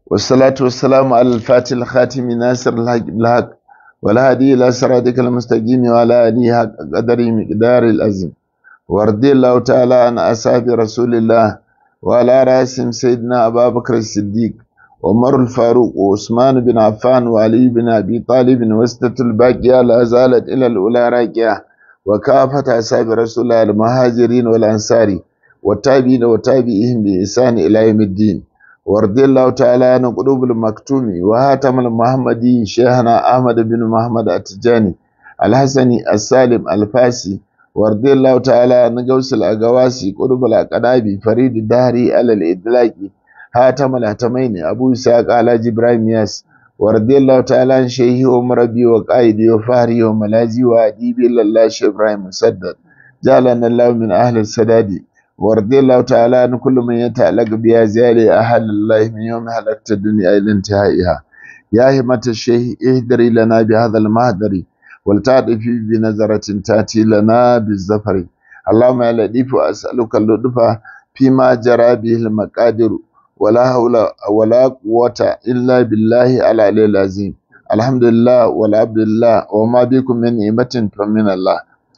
والصلاة والسلام على الفاتح الخاتم ناصر الحق بالحق والهادي إلى صراطك المستقيم وعلى آله حق قدره مقدار العظيم ورضي الله تعالى عن أصحاب رسول الله وعلى رأسهم سيدنا أبا بكر الصديق وعمر الفاروق وعثمان بن عفان وعلي بن أبي طالب وسطة الباقية لا زالت إلى الأولى راكية وكافة أصحاب رسول الله المهاجرين والأنصار والتابعين وتابعيهم بإحسان إلى يوم الدين ورضي الله تعالى عن قلوب المكتوم وهاتم المحمدي شيخنا أحمد بن محمد التجاني الحسني السالم الفاسي ورضي الله تعالى عن غوث الأقواسي قلوب الأقدابي فريد الدهري على الإدلاك هاتم الهتمين أبو إسحاق على جبراهيم ياس ورضي الله تعالى عن شيخي ومربي وقائدي وفهري وملازي وأديبي إلا الله شيخ إبراهيم مسدد جعلنا الله من أهل السداد ورضي الله تعالى عن كل من يتعلق بها زيالي أهل الله من يوم هلكت الدنيا إلى انتهائها يا همة الشيخ اهدري لنا بهذا المهدر ولتعطفي بنظرة تأتي لنا بالزفر اللهم يا لطيف أسألك اللطف فيما جرى به المقادر ولا حول ولا قوة إلا بالله العلي العظيم الحمد لله والعبد لله وما بكم من نعمة فمن الله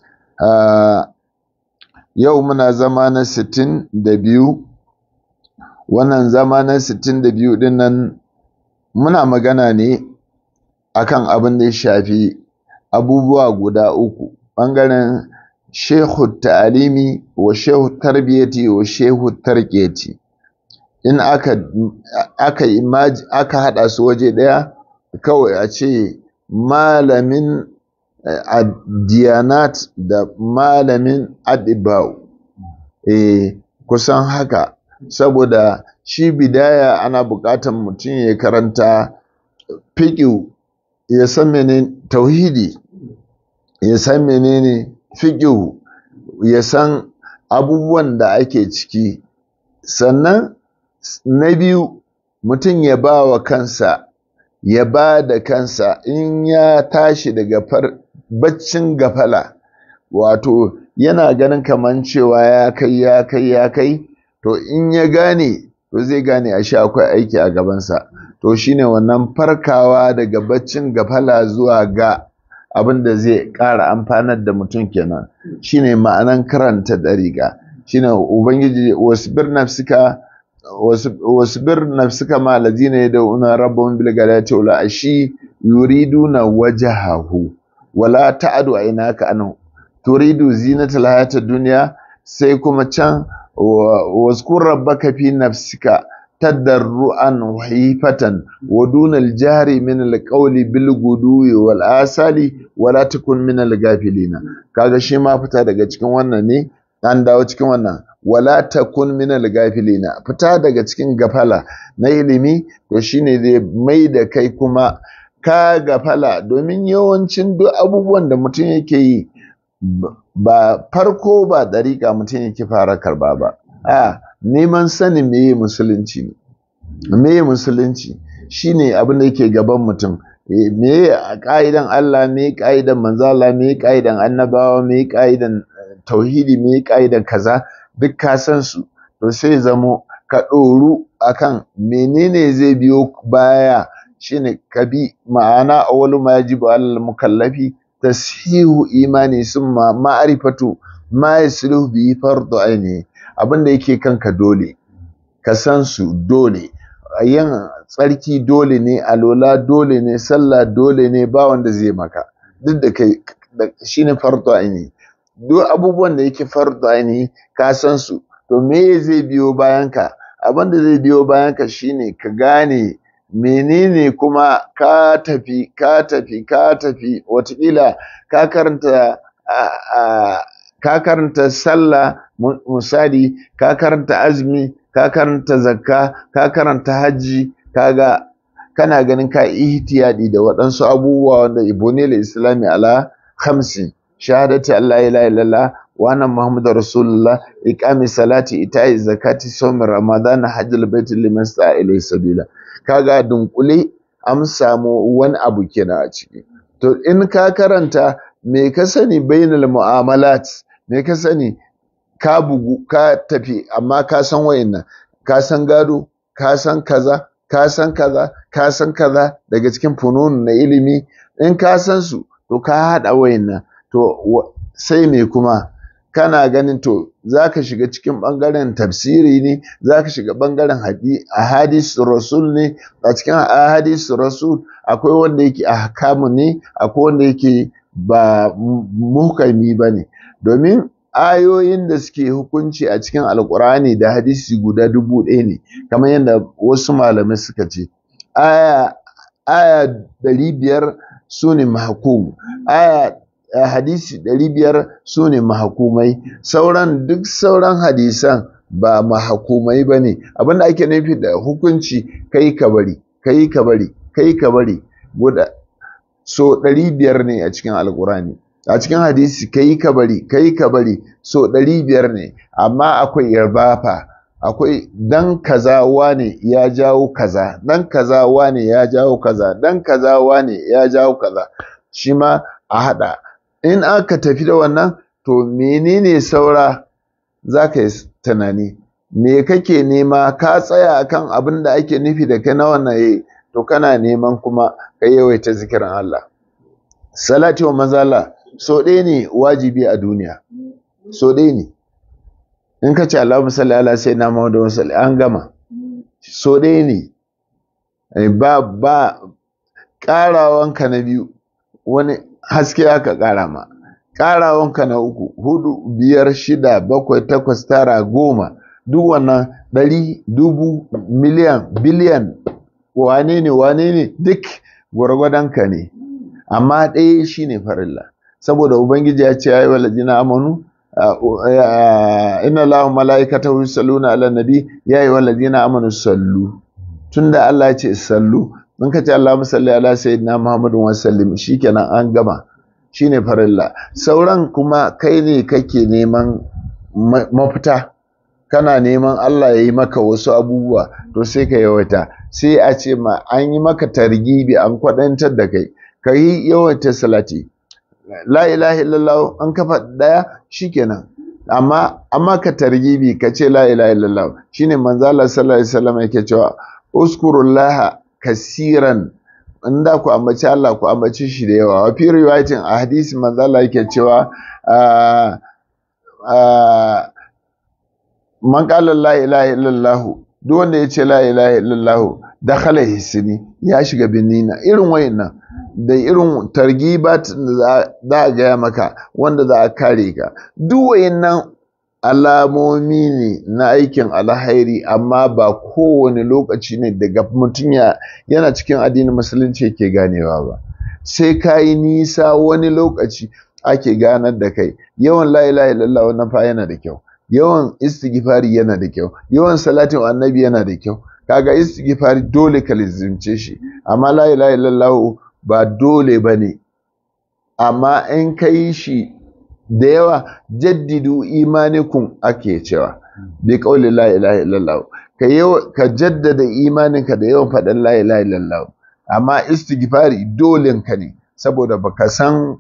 آه yau muna zama na sittin da biyu wannan zama na sittin da biyu din nan muna magana ne akan abin da ya shafi abubuwa guda uku ɓangaren shehu ta'alimi wa shehu tarbiyyati wa shehu tarketi in aka aka aka haɗa su waje ɗaya kawai a ce malamin diyanat da malamin adibau eh kusan haka saboda shi bidaya ana buƙatar mutum ya karanta fiƙi ya san menene tauhidi ya san menene fiƙi ya san abubuwan da ake ciki sannan na biyu mutum ya ba wa kansa ya ba da kansa in ya tashi daga far baccin gafala wato yana ganin kaman cewa ya kai ya kai ya kai to in ya gane to zai gane a sha akwai aiki a gabansa to shine wannan farkawa daga baccin gafala zuwa ga abin da zai ƙara amfanar da mutum kenan shine ma'anan karanta ɗariƙa shine ubangiji wasbir nafsika wasbir nafsika ma alladhina yad'una rabbahum bil ghadati wal ashi yuriduna wajhahu wala ta'adu aynaka anhu turidu zinatal hayatid dunya sai kuma can waskur rabbaka fi nafsika tadarruan wa hifatan wa dunal jahri min alqawli bil guduwi wal asali wala takun min al gafilina kaga shi ma fita daga cikin wannan ne an dawo cikin wannan wala takun minal gafilina fita daga cikin gafala na ilimi to shine zai mai da kai kuma ka gafala domin yawancin duk abubuwan da mutum yake yi ba farko ba dariƙa mutum yake fara karba ba a neman sanin meye musulunci ne meye musulunci shine abin da yake gaban mutum meye ka'idan Allah meye ka'idan manzo Allah meye ka'idan annabawa meye ka'idan tauhidi meye ka'idan kaza duk ka san su to sai zamo ka ɗoru akan menene zai biyo baya shine ka bi ma'ana awwalu ma yajibu alal mukallafi tashihu imani summa ma'rifatu ma yasluhu bi fardu aini abinda yake kanka dole ka san su dole yin tsarki dole ne alola dole ne sallah dole ne ba wanda zai maka duk da kai shine fardu aini duk abubuwan da yake fardu aini ka san su to me zai biyo bayan ka abin da zai biyo bayan ka shine ka gane menene kuma ka tafi ka tafi ka tafi watakila ka karanta ka karanta sallah misali ka karanta azumi ka karanta zakka ka karanta hajji kaga kana ganin ka ihtiyadi da waɗansu abubuwa wanda ibonil islami ala khamsin shahadati Allah ilaha illallah wa anna muhammadar rasulullah iqami salati ita'i zakati sawmi ramadan hajjal baiti liman sa'a ilay sabila kaga dunkule an samu wani abu kenan a ciki to in ka karanta me ka sani bainal mu'amalat me ka sani ka bugu ka tafi amma ka san wayannan ka san gado ka san kaza ka san kaza ka san kaza daga cikin funun na ilimi in ka san su to ka haɗa wayannan to sai me kuma kana ganin to za ka shiga cikin ɓangaren tafsiri ne za ka shiga ɓangaren ahadis rasul ne a cikin ahadis rasul akwai wanda yake ahkamu ne akwai wanda yake ba muhkami ba ne domin ayoyin da suke hukunci a cikin alkurani da hadisi guda dubu ɗaya ne kamar yadda wasu malamai suka ce aya aya ɗari biyar su ne mahakum aya hadisi ɗari biyar su ne mahakumai sauran duk sauran hadisan ba mahakumai ba ne abinda ake nufi da hukunci kai ka bari kai ka bari kai ka bari guda so ɗari biyar ne a cikin alkurani a cikin hadisi kai ka bari kai ka bari so ɗari biyar ne amma akwai yarbafa akwai dan kaza wane ya jawo kaza dan kaza wane ya jawo kaza dan kaza wane ya jawo kaza shi ma a haɗa in aka tafi da wannan to menene saura za ka yi tunani me kake nema ka tsaya akan abin da ake nufi da kai na wannan yayi to kana neman kuma ka yawaita zikirin Allah salati wa mazala so ɗaya ne wajibi a duniya so ɗaya ne in ka ce Allahumma salli ala sayyidina Muhammad wa salli an gama so ɗaya ne ba ba ƙarawanka na biyu wani haske aka ƙara ma ƙarawanka na uku hudu biyar shida bakwai takwas tara goma duk wannan ɗari dubu miliyan biliyan wane ne wane ne duk gwargwadonka ne amma ɗaya shine farilla saboda ubangiji ya ce ya yi wa lajina amanu inna lahu mala'ikatahu yusalluna ala nabi ya yi wa lajina amanu sallu tunda Allah ya ce sallu in ka ce Allahumma salli ala sayyidina Muhammadin wa sallim shikenan an gama shine farilla sauran kuma kai ne kake neman mafita kana neman Allah ya yi maka wasu abubuwa to sai ka yawaita sai a ce ma an yi maka targibi an kwadantar da kai ka yi yawaita salati la ilaha illallah an kafa daya shikenan amma amma ka targibi ka ce la ilaha illallah shine manzo Allah sallallahu alaihi wasallam yake cewa uskurullaha kasiran in da ku ambaci Allah ku ambaci shi da yawa wa fi riwayatin a hadisi manzo Allah yake cewa man qala la ilaha illallah duk wanda ya ce la ilaha illallah dakhala hisni ya shiga binnina irin wayannan da irin targibat da za a gaya maka wanda za a kare ka duk wayannan alamomi ne na aikin alhairi amma ba kowane lokaci ne daga mutum yana cikin addinin musulunci ke ganewa ba sai ka yi nisa wani lokaci ake ganar da kai yawan la ilaha illallah wannan fa yana da kyau yawan istighfari yana da kyau yawan salatin annabi yana da kyau kaga istighfari dole ka lizimce shi amma la ilaha illallah ba dole bane amma in ka yi shi da yawa jaddidu imanikum ake cewa bi qawli la ilaha illallah ka ka jaddada imaninka da yawan faɗin la ilaha illallah amma istighfari dolen ka ne saboda baka san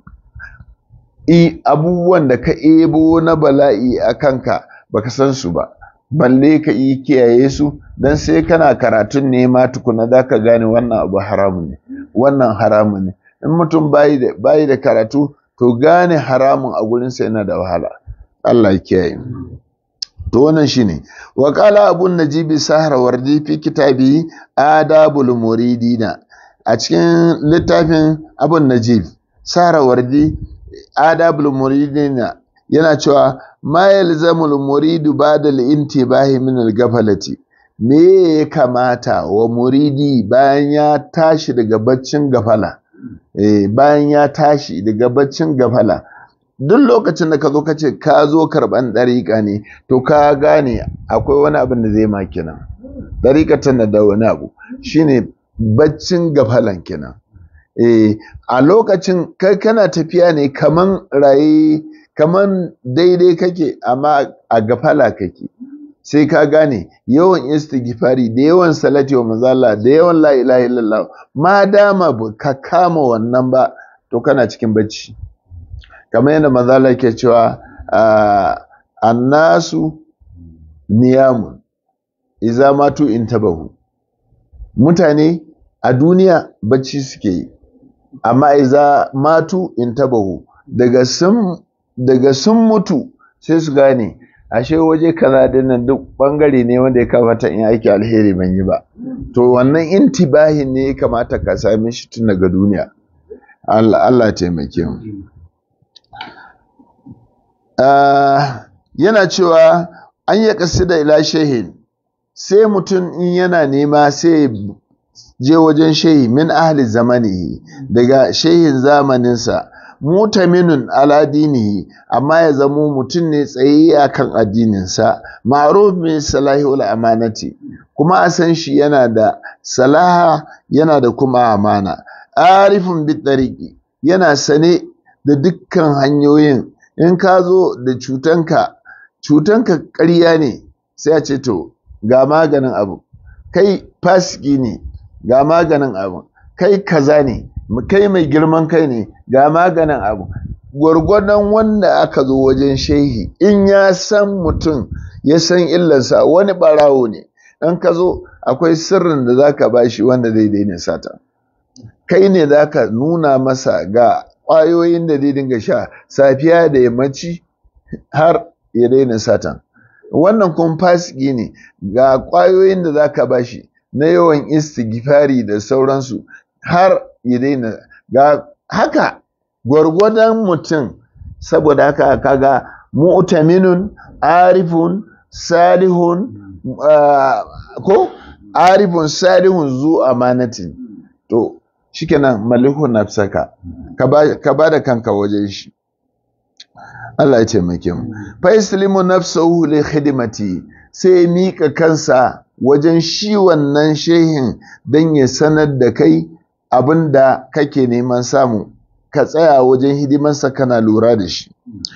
i abubuwan da ka ebo na bala'i a kanka baka san su ba balle ka yi kiyaye su dan sai kana karatun ne ma tukuna za ka gane wannan abu haramun ne wannan haramun ne in mutum bayi da bayi da karatu to gane haramun a gurinsa yana da wahala Allah ya kiyaye to wannan shine wa qala abun najibi sahra wardi fi kitabi adabul muridina a cikin littafin abun najib sahra wardi adabul muridina yana cewa ma yalzamul muridu ba'da al-intibahi min al-gafalati me ya kamata wa muridi bayan ya tashi daga baccin gafala eh bayan ya tashi daga baccin gafala duk lokacin da ka zo ka ce ka zo karɓan ɗariƙa ne to ka gane akwai wani abin da zai ma kenan ɗariƙa tana da wani abu shine baccin gafalan kenan eh a lokacin kai kana tafiya ne kaman raye kaman daidai kake amma a gafala kake sai ka gane yawan istighfari da yawan salati wa manzala da yawan la ilaha illallah ma dama ka kama wannan ba to kana cikin bacci kamar yadda manzala ke cewa annasu niyamun iza matu intabahu mutane a duniya bacci suke yi amma iza matu in tabahu daga sun daga sun mutu sai su gane ashe waje kaza dinnan duk bangare ne wanda ya kamata in aiki alheri ban yi ba to wannan intibahin ne ya kamata ka same shi tun daga duniya Allah Allah taimake mu yana cewa an yi da ila shehin sai mutum in yana nema sai je wajen shehi min ahli zamanihi daga shehin zamaninsa mutaminun ala dinihi amma ya zamo mutum ne tsaye a kan addininsa ma'ruf min salahul amanati kuma a san shi yana da salaha yana da kuma amana arifin bitariki yana sane da dukkan hanyoyin in ka zo da cutanka cutanka ƙarya ne sai a ce to ga maganin abu kai fasiki ne ga maganin abu kai kaza ne kai mai girman kai ne ga maganin abu gwargwadon wanda aka zo wajen shehi in ya san mutum ya san illarsa wani barawo ne in ka zo akwai sirrin da za ka bashi wanda zai daina sata kai ne za ka nuna masa ga ƙwayoyin da zai dinga sha safiya da yammaci har ya daina satan wannan kuma fasiki ne ga ƙwayoyin da za ka bashi na yawan istighfari da sauransu har ya daina ga haka gwargwadon mutum saboda haka kaga mu'taminun arifun salihun uh, ko arifun salihun zu amanatin to shikenan malikun nafsaka ka ba da kanka wajen shi Allah ya taimake mu fa islimu nafsahu li khidmati sai mika kansa wajen shi wannan shehin dan ya sanar da kai abinda kake neman samu ka tsaya wajen hidimarsa kana lura da shi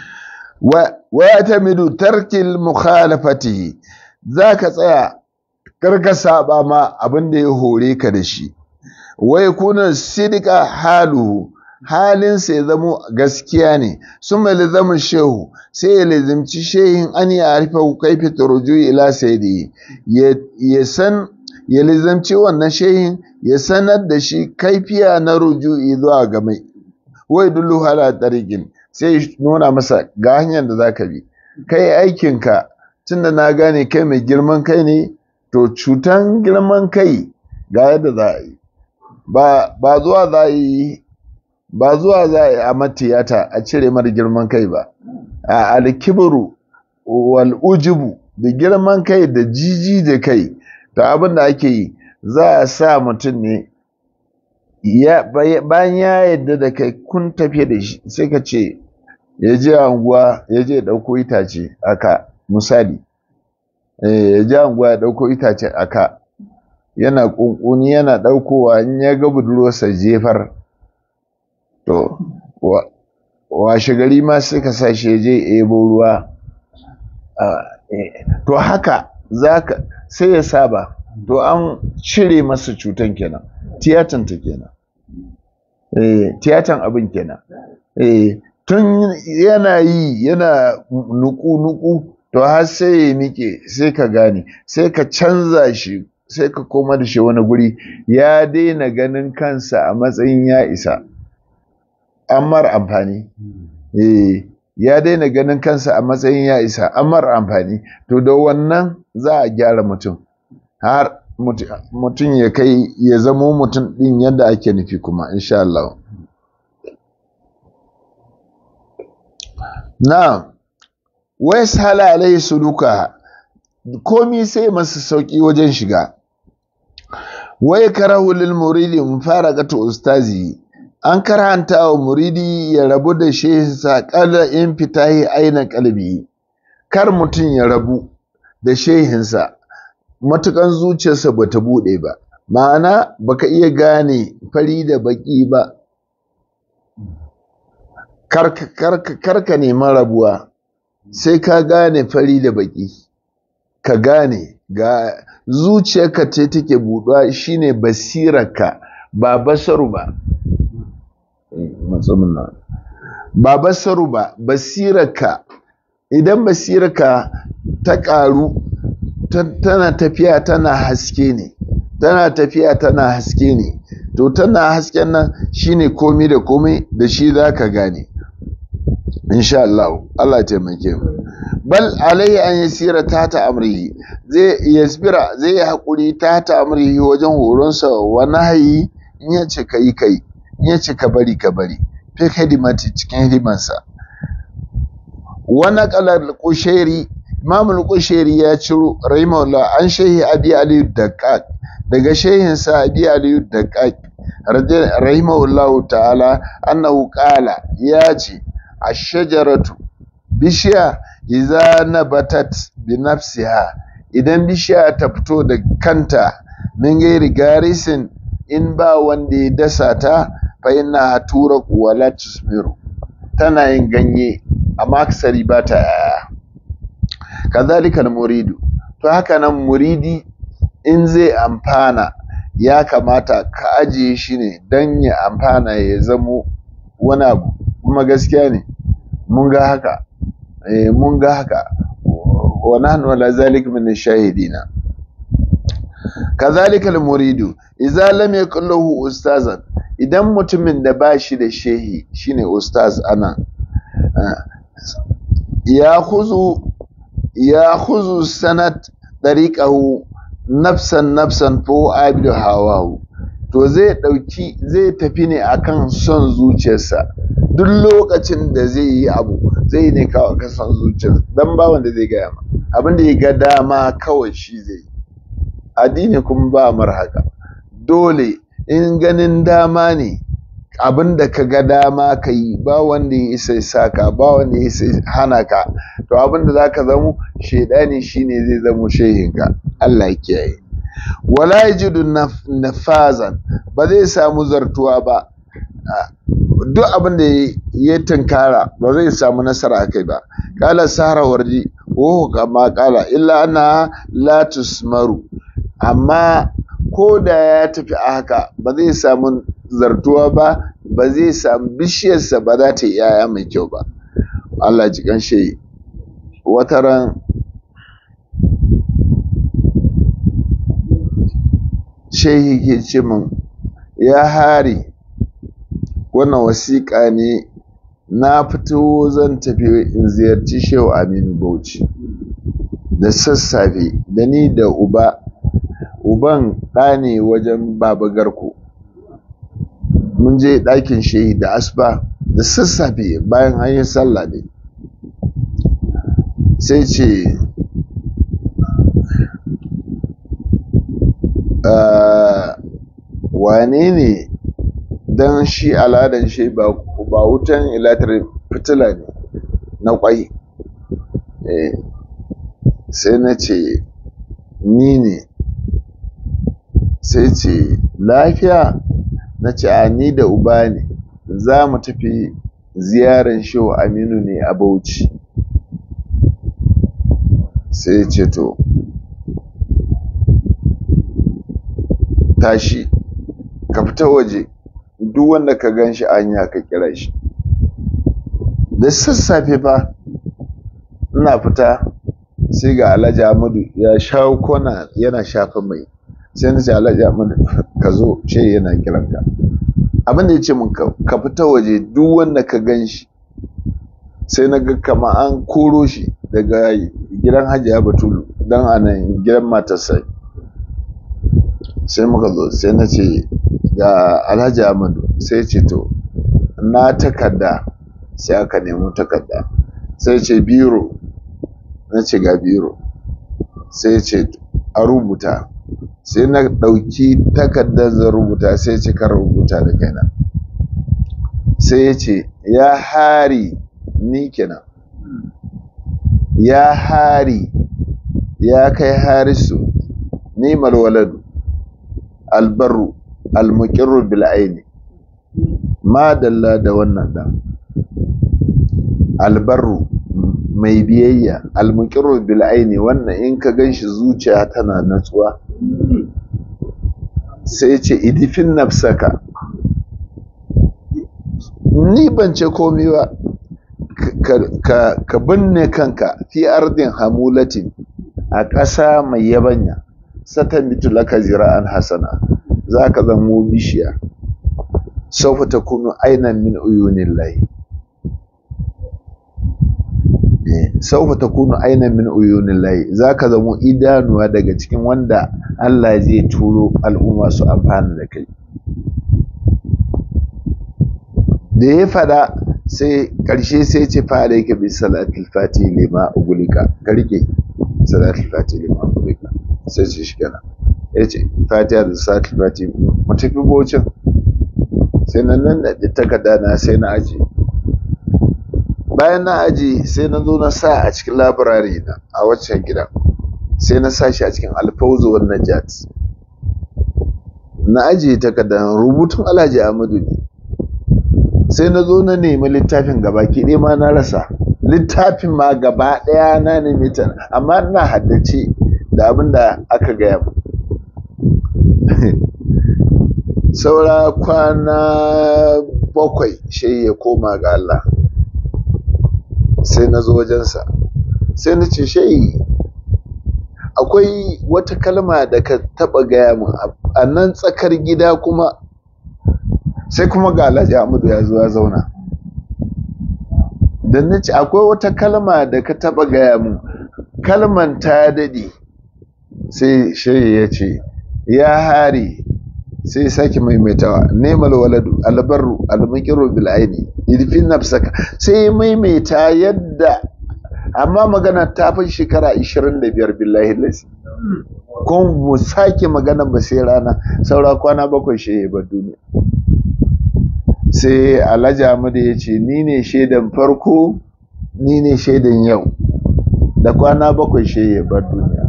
wa ya tamidu tarkil mukhalafatihi za ka tsaya karka saba ma abinda ya hore ka da shi wa yakuna sidika haluhu halinsa ya zamo gaskiya ne sun mai lizamin shehu sai ya lizimci shehin an ya harfa kaifi turuju ila saidi ya san ya lizimci wannan shehin ya sanar da shi kaifiya na ruju'i zuwa ga mai wai dullu hala tariqin sai nuna masa ga hanyar da zaka bi kai aikinka tunda na gane kai mai girman kai ne to cutan girman kai ga yadda za a yi ba zuwa za a yi ba zuwa za a yi a matiyata a cire mara girman kai ba a alkibiru wal ujubu da girman kai da jiji da kai to abin da ake yi za a sa mutum ne bayan ya yadda da kai kun tafiye da shi sai ka ce ya je anguwa ya je ɗauko itace aka misali ya je anguwa ya ɗauko itace aka yana ƙunƙuni yana ɗaukowa in ya ga budurwarsa jefar to washe gari ma suka sa shi je ebo ruwa to haka zaka sai ya saba to an cire masa cutan kenan tiyatan ta kenan eh tiyatan abin kenan eh tun yana yi yana nuku nuku to har sai ya mike sai ka gane sai ka canza shi sai ka koma da shi wani guri ya daina ganin kansa a matsayin ya isa an mar amfani eh ya daina ganin kansa a matsayin ya isa an mar amfani to da wannan za a gyara mutum har mutum ya kai ya zamo mutum din yadda ake nufi kuma insha Allah na wai sala alaihi suluka komi sai masa sauki wajen shiga wai karahu lil muridi mufaraqatu ustazi an karanta wa muridi ya rabu da shehinsa kala in fitahi aina kalbi kar mutum ya rabu da shehinsa matukan zuciyarsa bata bude ba ma'ana baka iya gane fari da baki ba karka neman rabuwa sai ka gane fari da baki ka gane ga zuciyarka ce take buɗuwa shine basirarka ba basaru ba ba basaru ba basirarka idan basirarka ta ƙaru tana tafiya tana haske ne tana tafiya tana haske ne to tana hasken nan shine komi da komai da shi za ka gane insha Allah Allah taimake mu bal alaihi an yasira ta ta amrihi zai yasbira zai yi hakuri ta ta amrihi wajen horonsa wa nahyi in ya ce kai kai in ya ce ka bari ka bari fi hidimati cikin hidimansa wa naqala al-qushairi imam al-qushairi ya ciro rahimahullah an shehi abi ali daqqaq daga shehin sa abi ali daqqaq rahimahullah ta'ala annahu qala ya ce ash-shajaratu bishiya idza nabatat bi nafsiha idan bishiya ta fito da kanta min gairi garisin in ba wanda ya dasa ta fa inna turaku wala tusmiru tana yin ganye amma aksari ba ta yaya kazalika muridu to haka nan muridi in zai amfana ya kamata ka ajiye shi ne don ya amfana ya zamo wani abu kuma gaskiya ne mun ga haka eh mun ga haka wa nahnu ala zalika min shahidina kazalika al-muridu idza lam yakul lahu ustazan idan mutumin da ba shi da shehi shine ustaz ana ya khuzu ya khuzu sanat dariqahu nafsan nafsan fo abidu hawahu to zai dauki zai tafi ne akan son zuciyarsa duk lokacin da zai yi abu zai ne kawai kan son zuciyarsa dan ba wanda zai gaya ma abin da ya ga dama kawai shi zai yi addini kuma ba mar haka dole in ganin dama ne abin da ka ga dama ka yi ba wanda ya isa saka ba wanda ya isa hana ka to abin da za ka zamo shaidani shine zai zamo shehinka Allah ya kiyaye wala yajidu nafazan ba zai samu zartuwa ba duk abin da ya tunkara ba zai samu nasara kai ba kala sahara warji wo kama kala illa ana la tusmaru amma ko da ya tafi a haka ba zai samu zartuwa ba ba zai samu bishiyarsa ba za ta yi yaya mai kyau ba Allah ji kan shi wata ran shehi ke ce min ya hari wannan wasiƙa ne na fito zan tafi in ziyarci shehu aminu bauchi da sassafe da ni da uba uban ɗa ne wajen baba garko mun je ɗakin shehi da asuba da sassafe bayan an yi sallah ne sai ce wane ne don shi al'adan shi ba wutan ilatar fitila ne na kwai sai na ce ni ne sai ce lafiya na ce a ni da uba ne za mu tafi ziyarar shehu aminu ne a bauchi sai ce to tashi ka fita waje duk wanda ka gan shi anya ka kira shi da sassafe fa ina fita sai ga alhaji amadu ya shawo kona yana shafa mai sai na ce alhaji amadu ka zo ce yana kiranka abinda ya ce mun ka fita waje duk wanda ka gan shi sai na ga kama an koro shi daga gidan hajiya batulu don anan gidan matarsa sai muka zo sai na ce ga alhaji amadu sai ce to na takarda sai aka nemi takarda sai ce biro na ce ga biro sai ce a rubuta sai na ɗauki takardar zan rubuta sai ce kan rubuta da kaina sai ya ce ya hari ni kenan ya hari ya kai harisu ni malwaladu albaru almuqirru bil aini ma dalla da wannan da albarru mai biyayya almuqirru bil aini wannan in ka ganshi zuciya tana natsuwa sai ce idifin nafsaka ni ban ce komai ba ka binne kanka fi ardin hamulatin a ƙasa mai yabanya satamitu laka zira'an hasana za ka zamo bishiya saufa ta kunu ainan min uyunin layi saufa ta kunu ainan min uyunin layi za ka zamo idanuwa daga cikin wanda Allah zai turo al'umma su amfana da kai da ya fada sai ƙarshe sai ce fara yake bi salatul fati lima ugulika ka rike salatul fati lima ugulika sai ce shi kenan ya ce fatiha da salatul fati mu tafi bocin sai na nan da takarda na sai na aji bayan na aji sai na zo na sa a cikin labirari na a waccan gida sai na sa shi a cikin alfauzu wa najat na aji takardar rubutun alhaji ahmadu ne sai na zo na nemi littafin gaba ki ma na rasa littafin ma gaba ɗaya na nemi ta amma ina haddace da abin da aka gaya mu saura kwana bakwai shi ya koma ga Allah sai na zo wajensa sai na ce shayi akwai wata kalma da ka taba gaya min a nan tsakar gida kuma sai kuma ga Alhaji Ahmadu ya zo ya zauna da na ce akwai wata kalma da ka taba gaya min kalman ta dade sai shayi ya ce ya hari sai sake maimaitawa nemal waladu albarru almuqiru bil aini idfin nafsaka sai maimaita yadda amma magana ta fi shekara 25 billahi lasi kuma mu sake magana ba sai rana saura kwana bakwai shi ba duniya sai alhaji Ahmadu ya ce ni ne shaidan farko ni ne shaidan yau da kwana bakwai shi ya bar duniya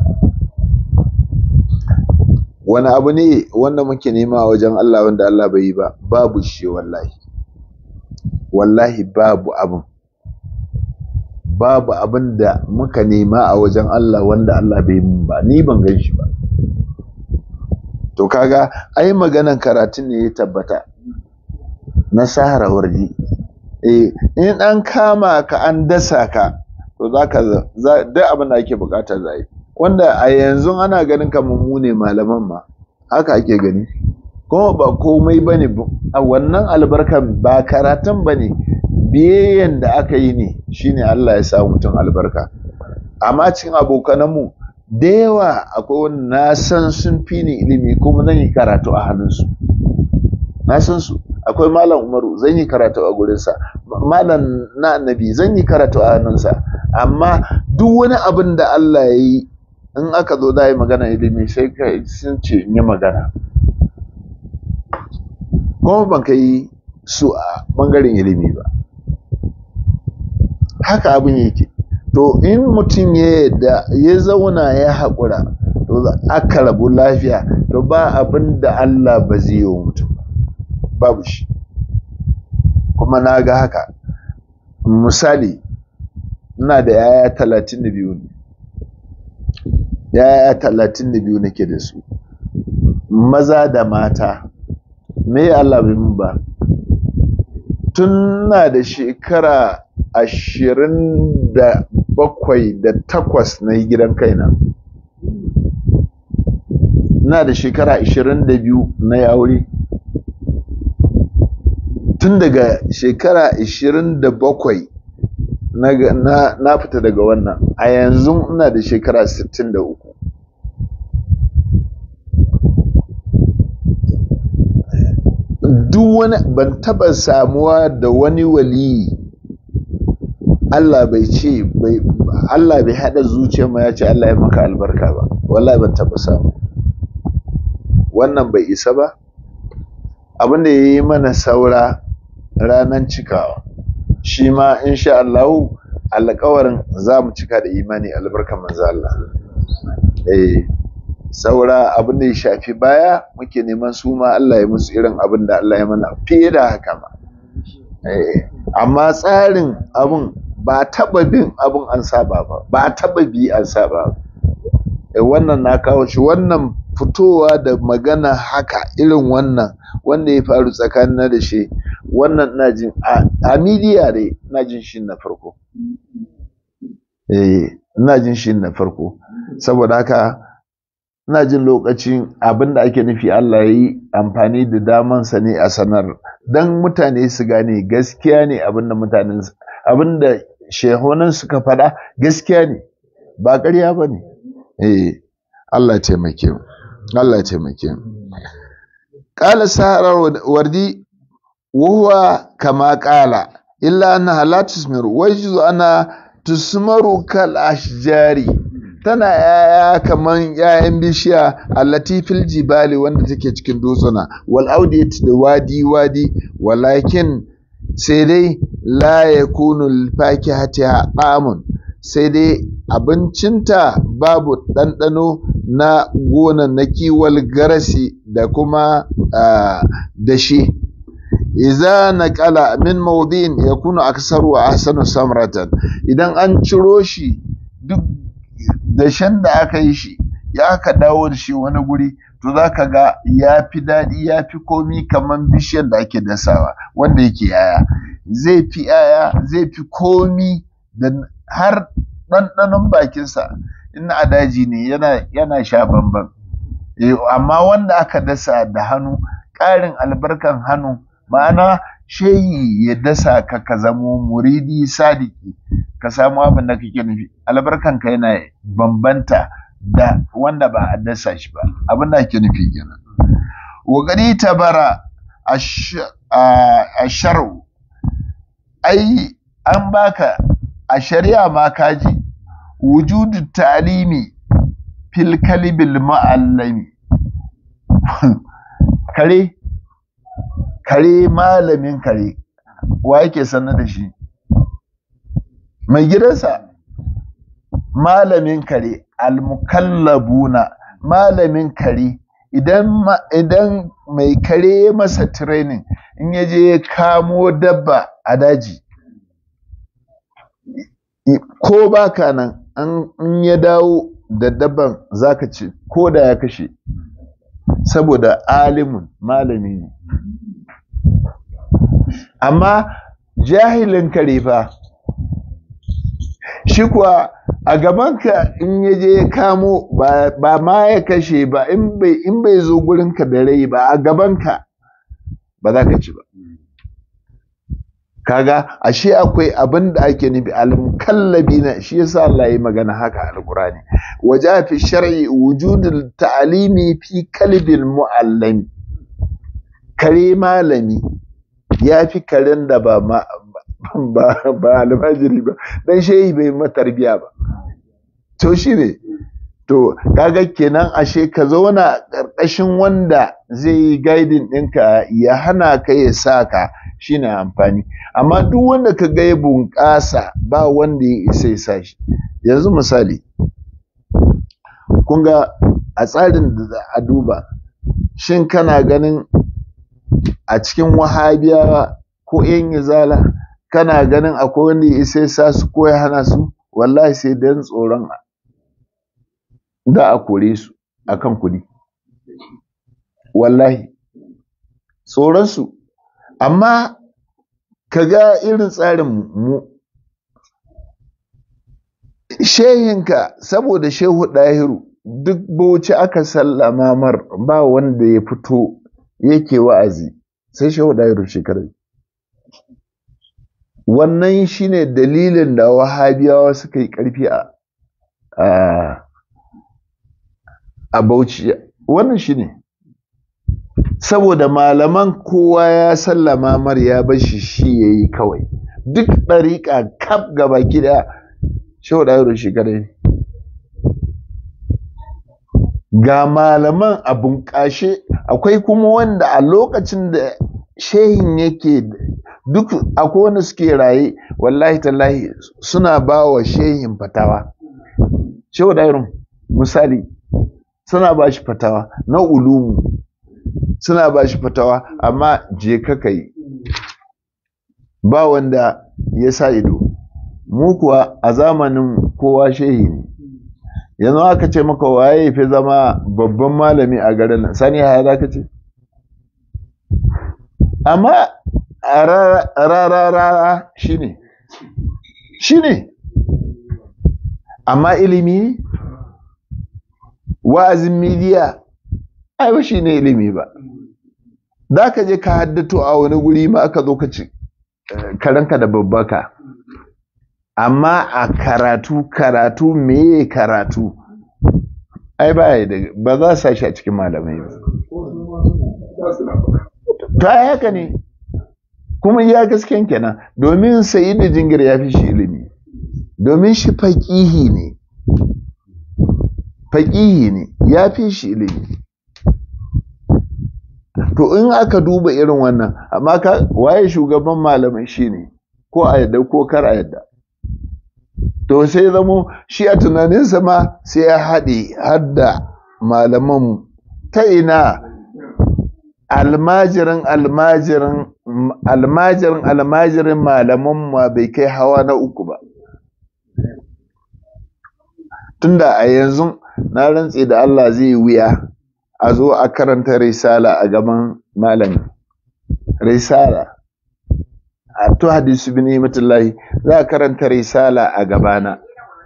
wani abu ne wanda muke nema a wajen Allah wanda Allah bai yi ba babu shi wallahi wallahi babu abin babu abin da muka nema a wajen Allah wanda Allah bai mun ba ni ban gan shi ba to kaga ai maganan karatun ne ya tabbata na sahara warji eh in an kama ka an dasa ka to zaka duk abin da ake bukata za yi wanda a yanzu ana ganin kamar mu ne malaman ma haka ake gani kuma ba komai bane a wannan albarkan ba karatun bane biyayyen da aka yi ne shine Allah ya sa mutum albarka amma cikin abokananmu da yawa akwai wani na san sun fi ni ilimi kuma zan yi karatu a hannunsu na san su akwai malam umaru zan yi karatu a gurinsa malam na annabi zan yi karatu a hannunsa amma duk wani abin da Allah ya yi in aka zo da yi magana ilimi sai ka sun ce yi magana kuma ban ka yi su a bangaren ilimi ba haka abin yake to in mutum ya yadda ya zauna ya haƙura to aka rabu lafiya to ba abin da Allah ba zai yi wa mutum babu shi kuma na ga haka misali ina da yaya talatin da biyu ne yaya talatin da biyu nake da su maza da mata me Allah bai mun ba tun na da shekara ashirin da bakwai da takwas na yi gidan kaina na da shekara ashirin da biyu na yi aure tun daga shekara ashirin da bakwai na fita daga wannan a yanzu ina da shekara sittin da uku duk wani ban taba samuwa da wani waliyi Allah bai ce bai Allah bai hada zuciyar mu ya ce Allah ya maka albarka ba wallahi ban taba samu wannan bai isa ba abin da yayi mana saura ranan cikawa shi ma insha Allah alƙawarin za mu cika da imani albarkan manzo Allah eh saura abin da ya shafi baya muke neman su ma Allah ya musu irin abin da Allah ya mana fiye da haka ma eh amma tsarin abin ba taba bin abin an saba ba ba taba bi an saba ba wannan na kawo shi wannan fitowa da magana haka irin wannan wanda ya faru tsakanin da shi wannan na jin a midiya ne na jin shi na farko eh ina jin shi na farko saboda haka ina jin lokacin abin da ake nufi Allah ya yi amfani da damansa ne a sanar don mutane su gane gaskiya ne abin da mutanen abin da shehunan suka faɗa gaskiya ne ba ƙarya ba ne eh Allah taimake mu Allah taimake mu qala sahara wardi wa huwa kama qala illa annaha la tusmiru wa yajuzu ana tusmaru kal ashjari tana yaya kaman yayan bishiya allati fil jibali wanda take cikin dutsuna wal audiyat da wadi wadi walakin sai dai la yakunu lil fakihati amun sai dai abincinta babu ɗanɗano na gonannaki wal garasi da kuma dashi iza naqala min mawdin yakunu aksaru wa ahsanu samratan idan an ciro shi duk dashen da aka yi shi ya aka dawo da shi wani guri to za ka ga ya fi daɗi ya fi komi kamar bishiyar da ake dasawa wanda yake yaya zai fi yaya zai fi komi da har ɗanɗanon bakinsa in a daji ne yana, yana sha bamban amma wanda aka dasa da hannu ƙarin albarkan hannu ma'ana shehi ya dasa ka ka zamo muridi sadiki ka samu abin da kake nufi albarkanka yana bambanta da wanda ba a dasa shi ba abin da ake nufi kenan wa gari tabara a sharu ai an baka a shari'a ma kaji wujudu talimi fil kalibil ma'allami kare kare malamin kare wa yake sanar da shi mai gidansa malamin kare almukallabuna malamin kare idan idan mai kare ya masa training in ya je ya kamo dabba a daji ko baka nan in ya dawo da dabban zaka ci ko da ya kashe saboda alimun malami ne amma jahilin kare fa shi kuwa a gabanka in ya je ya kamo ba ma ya kashe ba in bai zo gurinka da rai ba a gabanka ba za ka ci ba kaga ashe akwai abin da ake nufi almukallabi na shi yasa Allah ya magana haka alqurani waja fi shar'i wujudul ta'limi fi kalbil muallimi kare malami ya fi karen da ba ma ba ba almajiri ba dan shehi bai ma tarbiya ba to shine to kaga kenan ashe ka zauna ƙarƙashin wanda zai yi guiding ɗinka ya hana ka ya sa ka shine amfani amma duk wanda ka ga ya bunƙasa ba wanda ya isa ya sa shi yanzu misali kun ga a tsarin da za a duba shin kana ganin a cikin wahabiyawa ko yan izala kana ganin akwai wanda ya isa ya sa su ko ya hana su wallahi sai dan tsoron da a kore su akan kuɗi wallahi tsoronsu amma ka ga irin tsarin mu shehinka saboda shehu ɗahiru duk bauchi aka sallama mar ba wanda ya fito yake wa'azi sai shehu ɗahiru shekarar wannan shine dalilin da wahabiyawa suka yi ƙarfi a a Bauchi wannan shine saboda malaman kowa ya sallama mar ya bashi shi yayi kawai duk ɗariƙa kaf gaba gida shehu ɗayaro shi kadai ga malaman a bunƙashe akwai kuma wanda a lokacin da shehin yake duk akwai wanda suke raye wallahi tallahi suna ba wa shehin fatawa shehu ɗayaro misali suna ba shi fatawa na ulumu suna ba shi fatawa amma je ka yi ba wanda ya sa ido mu kuwa a zamanin kowa shehi ne yanzu aka ce maka waye fi zama babban malami a garin nan sani haya za ka ce amma a rarara shi ne shi ne amma ilimi wa'azin midiya ai ba shi ne ilimi ba za ka je ka haddato a wani guri ma aka zo ka ci karanka da babbaka amma a karatu karatu meye karatu ai ba ba za su shi a cikin malamai ba to ai haka ne kuma ya gasken kenan domin sayi da jingir ya fi shi ilimi domin shi faƙihi ne faƙihi ne ya fi shi ilimi to in aka duba irin wannan amma ka waye shugaban malamai shi ne ko a yadda ko kar a yadda to sai zamo shi a tunaninsa ma sai ya haɗe har da malaman ta ina almajirin almajirin almajirin almajirin malaman ma bai kai hawa na uku ba tunda a yanzu na rantse da Allah zai wuya a zo a karanta risala a gaban malami risala a to hadisu bin himatullahi za a karanta risala a gabana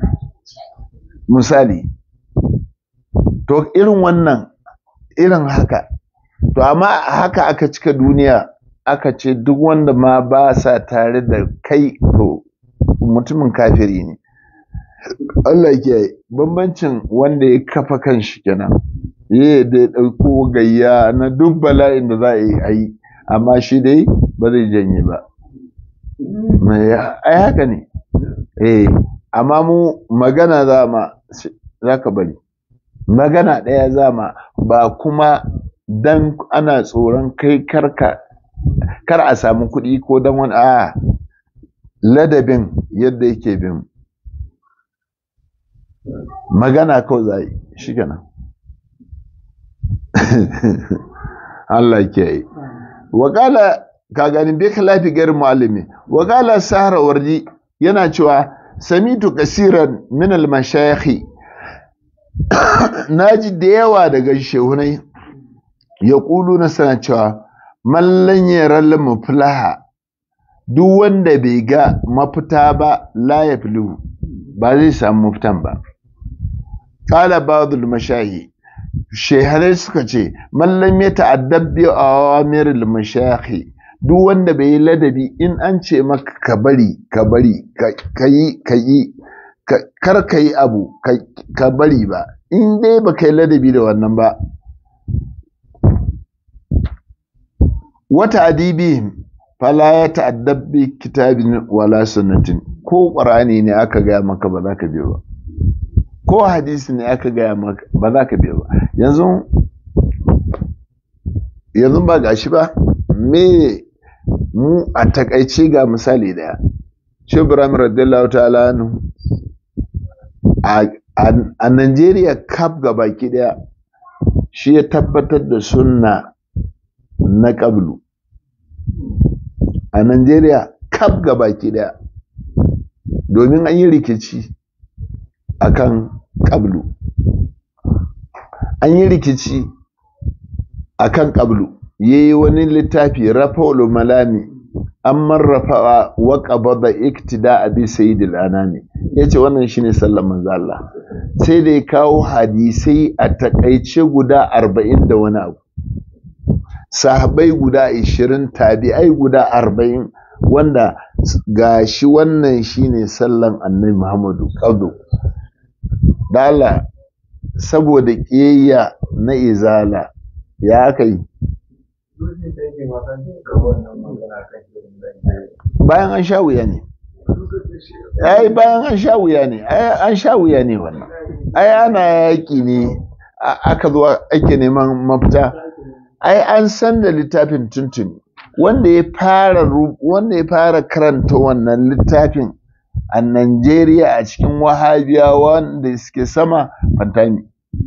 misali to irin wannan irin haka to amma haka aka cika duniya aka ce duk wanda ma ba sa tare da kai to mutumin kafiri ne Allah ke bambancin wanda ya kafa kanshi kenan ya da ya ɗauko gayya na duk bala'in da za a yi a yi amma shi dai ba zai janye ba ai haka ne eh amma mu magana za ma za ka bari magana ɗaya za ma ba kuma dan ana tsoron kai karka kar a samu kuɗi ko dan wani a ladabin yadda yake bin magana kawai za yi shi kenan Allah ke yi wakala ka gani bai lafi garin mu'allimi wakala sahara wardi yana cewa samitu kasiran min al-mashayikh naji da yawa daga shehunai ya kulu na sana cewa mallan yaral muflaha duk wanda bai ga mafita ba la ya filu ba zai samu mafitan ba qala ba'dul mashayi shehanai suka ce mallam ya ta'addab bi awamiril mashayikh duk wanda bai yi ladabi in an ce maka ka bari ka bari ka yi ka yi kar ka yi abu ka bari ba in dai ba ka yi ladabi da wannan ba wata adibi fala ya ta'addab bi kitabin wala sunnatin ko qur'ani ne aka gaya maka ba za ka biyo ba ko hadisi ne aka gaya maka ba za ka biyo ba yanzu yanzu ba gashi ba me mu a takaice ga misali daya shi ibrahim radiyallahu ta'ala anhu a Najeriya kaf ga baki daya shi ya tabbatar da sunna na ƙablu a Najeriya kaf ga baki daya domin an yi rikici a kan ƙablu an yi rikici a kan ƙablu ya yi wani littafi rafa malami an marrafa wa qabada iktida abi sayyidil anami yace wannan shine sallar manzo Allah sai da ya kawo hadisai a takaice guda 40 da wani abu sahabbai guda 20 tabi'ai guda 40 wanda gashi wannan shine sallan annabi Muhammadu qadu dala saboda kiyayya na izala ya kai bayan an sha wuya ne ai bayan an sha wuya ne ai an sha wuya ne wannan ai ana yaƙi ne aka zo ake neman mafita ai an san da littafin tuntuni wanda ya fara wanda ya fara karanta wannan littafin a Najeriya a cikin wahabiyawa wanda suke sama fantami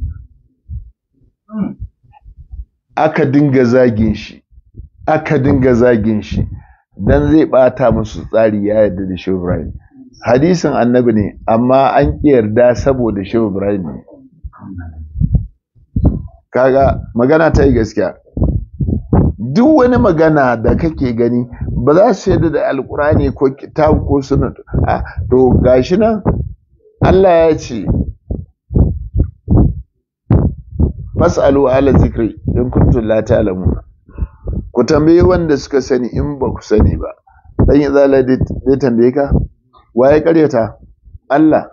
aka dinga zagin shi aka dinga zagin shi dan zai bata musu tsari ya yarda da Shehu Ibrahim hadisin annabi ne amma an ki yarda saboda Shehu Ibrahim ne kaga magana ta yi gaskiya duk wani magana da kake gani ba za su yarda da alkurani ko kitab ko sunnah to gashi nan Allah ya ce fas'alu ala zikri in kuntum la ta'lamun ku tambayi wanda suka sani in ba ku sani ba dan ya zala dai tambaye ka waye karyata Allah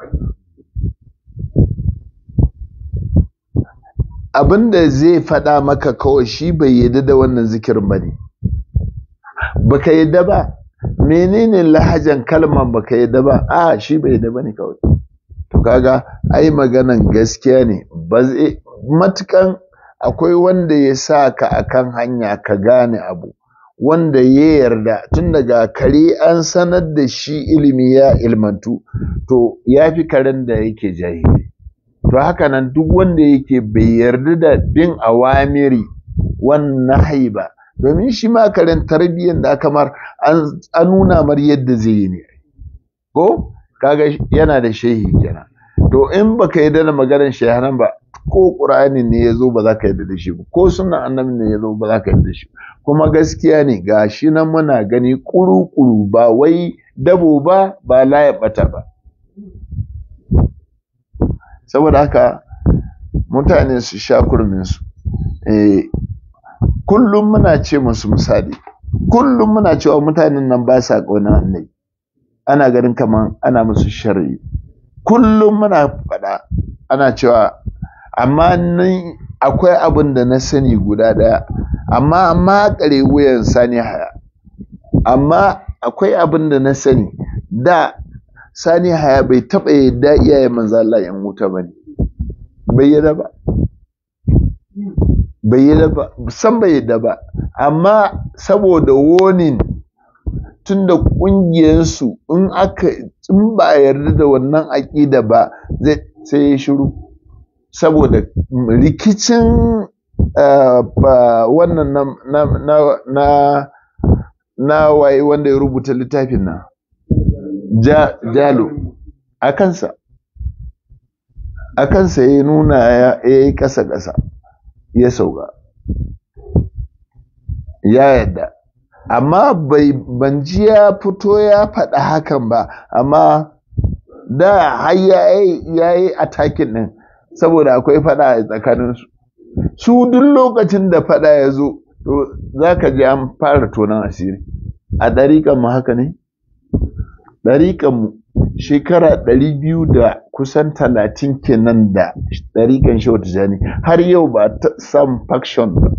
abinda zai faɗa maka kawai shi bai yadda da wannan zikirin ba ne baka yadda ba menene lahajan kalman baka yadda ba a shi bai yadda ba ne kawai to kaga ai maganan gaskiya ne ba zai matukan akwai wanda ya sa ka akan hanya ka gane abu wanda ya yarda tun daga kare an sanar da shi ilimi ya ilmantu to ya fi karen da yake jahili to haka nan duk wanda yake bai yarda da bin awamiri wannan haiba domin shi ma karen tarbiyyar da kamar an nuna mar yadda zai yi ne ko kaga yana da shehi kenan to in baka yarda da maganar shehanan ba ko qur'ani ne yazo ba za ka yarda da shi ba ko sunnan annabi ne yazo ba za ka yarda da shi kuma gaskiya ne gashi nan muna gani kuru-kuru ba wai dabo ba ba laye bata ba saboda haka mutane su sha kurminsu eh kullum muna ce musu misali kullum muna cewa mutanen nan ba sa ƙaunar annabi ana ganin kaman ana musu sharri kullum muna faɗa ana cewa amma ni akwai abin da na sani guda ɗaya amma amma kare wuyan sani haya amma akwai abin da na sani da sani haya bai taɓa yadda iyaye manzo Allah yan wuta ba ne bai yadda ba bai yadda ba san bai yadda ba amma saboda wonin tunda ƙungiyarsu in aka in ba a yarda da wannan aƙida ba zai sai ya shiru saboda rikicin wannan na na na waye wanda ya rubuta littafin nan jalo a kansa a kansa ya nuna ya yi ƙasa-ƙasa ya sauka ya yadda amma bai ban ji ya fito ya faɗa hakan ba amma da har ya yi atakin ɗin saboda akwai faɗa a tsakaninsu su duk lokacin da faɗa ya zo to za ka ji an fara tonon asiri a ɗariƙan mu haka ne ɗariƙan mu shekara ɗari biyu da kusan talatin kenan da ɗariƙan shehu tijjani har yau ba ta sam faction ba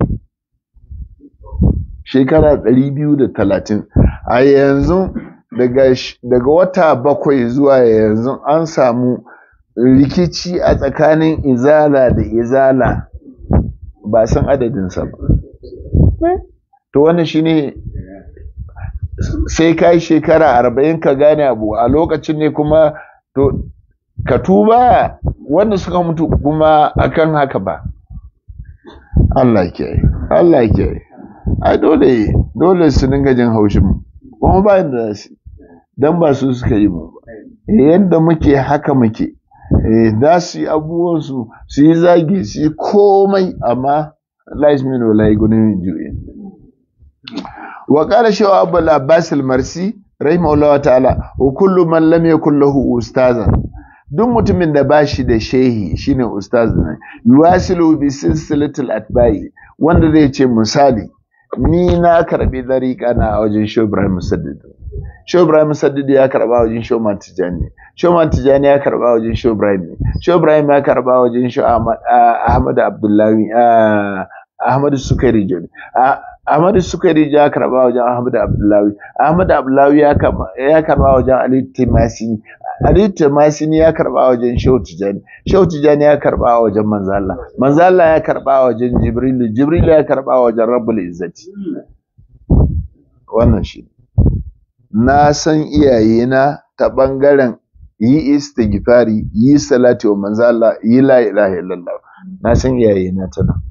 shekara ɗari biyu da talatin a yanzu daga wata bakwai zuwa yanzu an samu rikici a tsakanin izala da izala ba san adadinsa ba to wannan shine sai ka yi shekara arba'in ka gane abu a lokacin ne kuma to ka tuba wanda suka mutu kuma akan haka ba Allah ke Allah ke ai dole dole su dinga jin haushin mu kuma ba da su dan ba su suka yi mu yadda muke haka muke za su yi abubuwan su su yi zagi su yi komai amma lais min wala gunin ju'in wa qala shaw abul abbas al marsi rahimahullah ta'ala wa kullu man lam yakul lahu ustazan duk mutumin da bashi da shehi shine ustaz ne yuwasilu bi silsilatil atba'i wanda zai ce misali ni na karbi dariƙa na a wajen Shehu Ibrahim Musaddid. Shehu Ibrahim Musaddid ya karba wajen Shehu Tijani. Shehu Tijani ya karba wajen Shehu Ibrahim ne. Shehu Ibrahim ya karba wajen Shehu Ahmad Abdullahi Ahmad Sukari Joni. Ahmad Sukari ya karba wajen Ahmad Abdullahi. Ahmad Abdullahi ya karba wajen Ali Timasi. Ali Timasi ya karba wajen Shehu Tijani. Shehu Tijani ya karba wajen Manzo Allah. Manzo Allah ya karba wajen Jibril. Jibril ya karba wajen Rabbul Izzati. Wannan shi. Na san iyayena ta bangaren yi istighfari, yi salati wa manzo Allah, yi la ilaha illallah. Na san iyayena ta nan.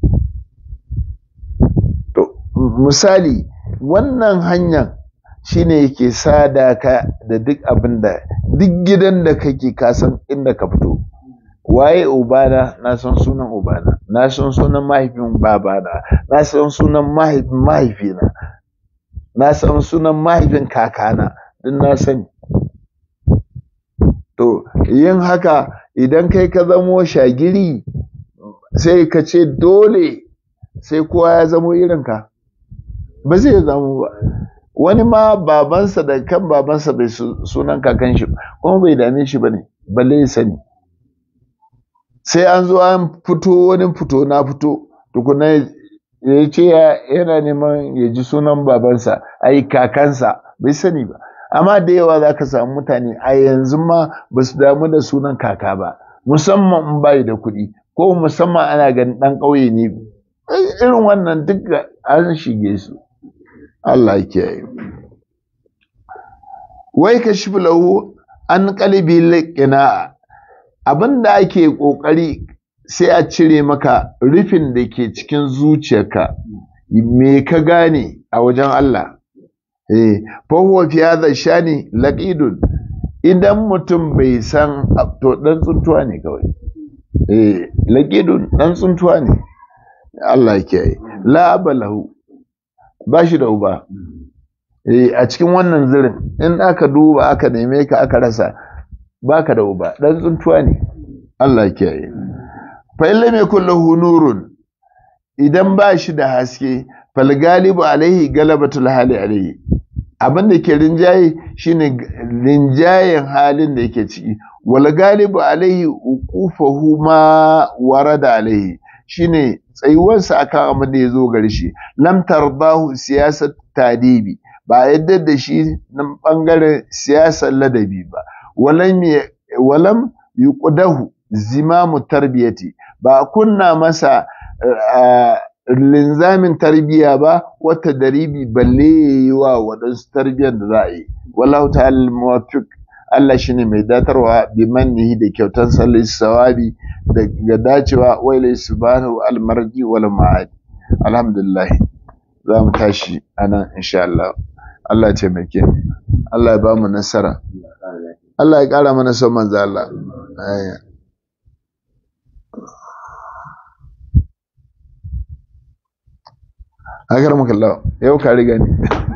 To, misali, wannan hanyar shine yake sada ka da duk abin da duk gidan da kake kasan inda ka fito waye ubana na san sunan ubana na san sunan mahaifin babana na san sunan mahaifin mahaifina na san sunan mahaifin kakana duk na sani to yin haka idan kai ka zamo shagiri sai ka ce dole sai kowa ya zamo irinka ba zai zamo ba wani ma babansa da kan babansa bai sunan kakan shi kuma bai dame shi ba ne balle ya sani sai an zo an fito wani fito na fito tukuna ya ce yana neman ya ji sunan babansa ai kakansa bai sani ba amma da yawa za ka samu mutane a yanzu ma ba su damu da sunan kaka ba musamman in bai da kuɗi ko musamman ana ganin ɗan ƙauye ne irin wannan duk an shige su Allah kiyaye wai ka shi lahu an kalibi liqina abin da ake kokari sai a cire maka rufin da ke cikin zuciyarka me ka gane a wajen Allah eh fa huwa fi hadha shani laqidun idan mutum bai san to dan tsuntuwa ne kawai eh laqidun dan tsuntuwa ne Allah kiyaye la balahu ba shi da uba a cikin wannan zirin in aka duba aka neme ka aka rasa baka da uba dan tsuntuwa ne Allah kiyaye fa illa mai kullahu nurun idan ba shi da haske fal galibu alaihi galabatul hali alaihi abin da ke rinjaye shine rinjayen halin da yake ciki wal galibu alaihi uqufahu ma warada alaihi shine tsayuwarsa akan abin da ya zo gare shi lam tardahu siyasat tadibi ba yadda da shi nan bangaren siyasar ladabi ba walam walam yuqdahu zimamu tarbiyati ba kunna masa linzamin tarbiya ba wata daribi balle yayi wa wadansu tarbiyar da za a yi wallahu ta'ala muwaffiq Allah shine mai datarwa bi mannihi da kyautar sallis sawabi daga dacewa wailai subhanahu almarji wal ma'ad alhamdulillah za mu tashi anan insha Allah Allah ya taimake Allah ya ba mu nasara Allah ya kara mana son manzo Allah Agar maka Allah yau ka riga ni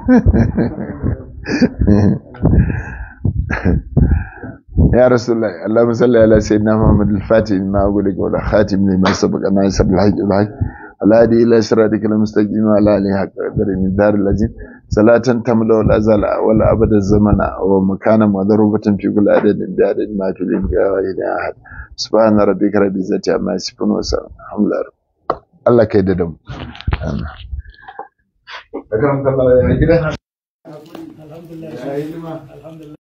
يا رسول الله اللهم صل على سيدنا محمد الفاتح لما أقولك ولا خاتم لما سبق ناصر الحج والحج الهادي إلى صراطك المستقيم وعلى آله حق قدر من دار الذين صلاة تملا ولا زال ولا أبد الزمن ومكانا مضروبة في كل عدد بعدد ما في الإمكان وإلى أحد سبحان ربك رب العزة عما يصفون وسلام الحمد لله الله كيددم أكرمك الله يا كده الحمد لله